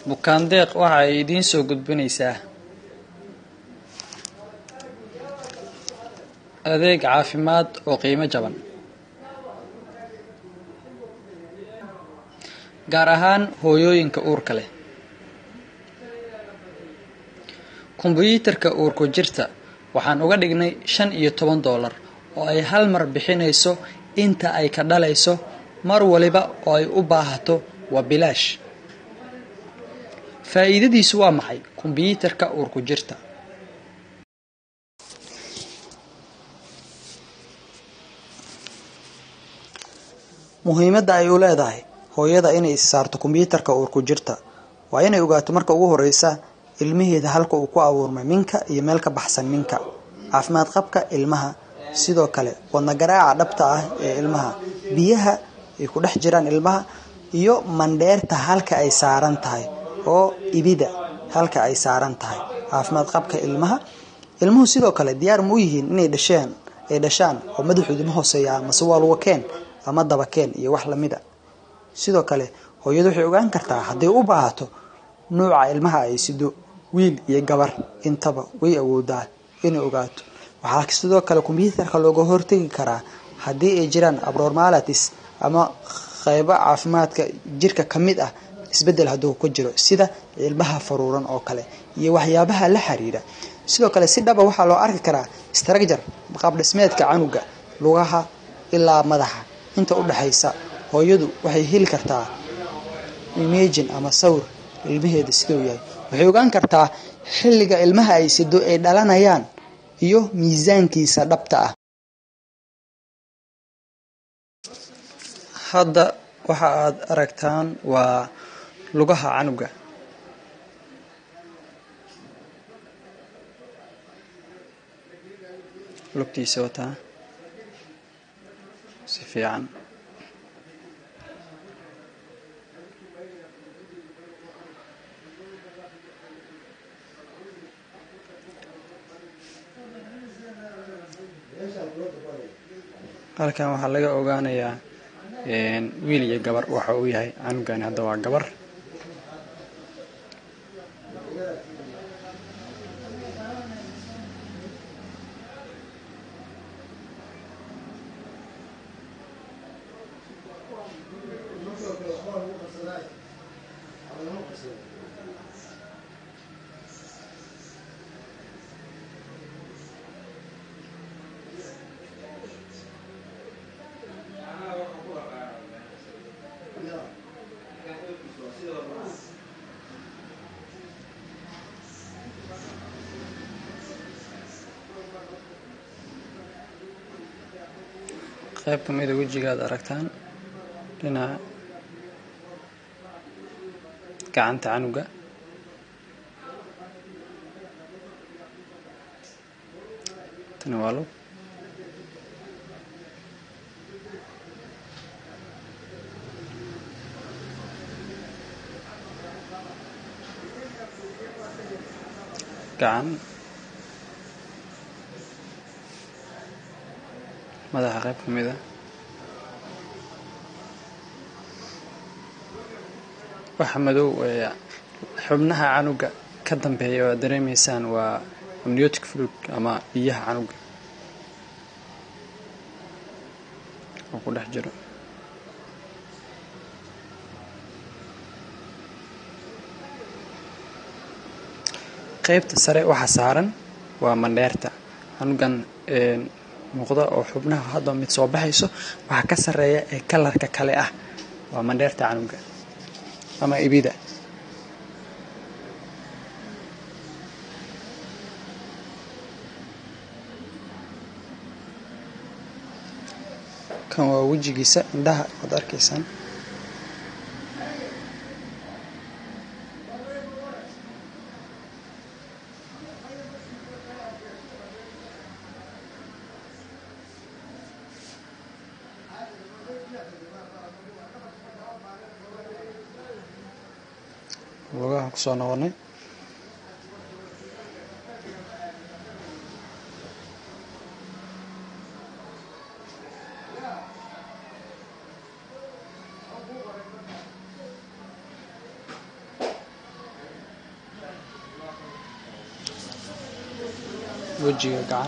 bukaandeeq waxa ay idiin soo gudbinaysaa adeeg caafimaad oo qiimo jaban gaar ahaan hooyooyinka uurka leh kombuyuutarka uurku jirta waxaan uga dhignay shan iyo toban doolar oo ay hal mar bixinayso inta ay ka dhalayso mar waliba oo ay u baahato waa bilaash faa'iidadiisu waa maxay kombiyuutarka uurku jirta muhiimadda ay u leedahay hooyada inay is saarto kombiyuutarka uurku jirta waa inay ogaato marka ugu horeysa ilmaheeda halka uu ku abuurmay minka iyo meel ka baxsan minka caafimaad qabka ilmaha sidoo kale wadna garaaca dhabta ah ee ilmaha biyaha ay ku dhex jiraan ilmaha iyo mandheerta halka ay saaran tahay oo ibida halka ay saaran tahay caafimaad qabka ilmaha ilmuhu sidoo kale diyaar ma u yihiin inay dhasheen ay dhashaan oo madaxooda ma hooseeya mase waa luga keen ama daba keen iyo wax lamida sidoo kale hooyadu waxay ogaan kartaa hadday u baahato nuuca ilmaha ay sido wiil iyo gabar intaba way awoodaa inay ogaato waxaa sidoo kale kombiyuutarka looga hortegi karaa haddii ay jiraan abnormalities ama qeybo caafimaadka jirka ka mid ah isbedel hadduu ku jiro sida ilmaha faruuran oo kale iyo waxyaabaha la xiriira sidoo kale si dhaba waxaa loo arki karaa structure qaab dhismeedka canuga lugaha ilaa madaxa inta u dhexaysa hooyadu waxay heli kartaa imagin ama sawir ilmaheeda siduu yahay waxay ogaan kartaa xilliga ilmaha ay sido ay dhalanayaan iyo miisaankiisa dhabta ah hadda waxa aad aragtaan waa lugaha canuga lugtiisa wataa si fiican halkan waxaa laga ogaanayaa wiil iyo gabar waxa uu yahay canugani hadda waa gabar qayb ka mida wejiga aad aragtaan dhinaca gacanta canuga tani waa lug gacan madaxa qayb ka mid a waxa madow ee xubnaha canuga ka dambeeya oo aad dareemaysaan waa amniotic fluid ama biyaha canuga oo ku dhex jiro qaybta sare waxa saaran waa mandheerta canugan muuqda oo xubnaha hadba mid soo baxayso waxaa ka sarreeya ee kalarka kale ah waa mandheerta canuga ama ibida kan waa wejigiisa indhaha waad arkaysaan lugaha kusoo noqonay wejiga gacan